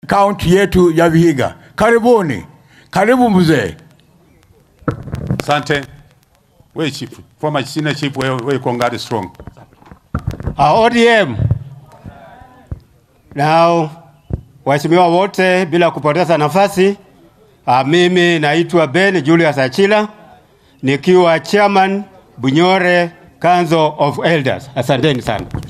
kaunti yetu ya Vihiga. Karibuni, karibu mzee. Asante. We chief, former senior chief, we, we Kongari strong. Uh, ODM. Now, waheshimiwa wote, bila kupoteza nafasi, uh, mimi naitwa Ben Julius Achila nikiwa chairman Bunyore Council of Elders. Asanteni sana.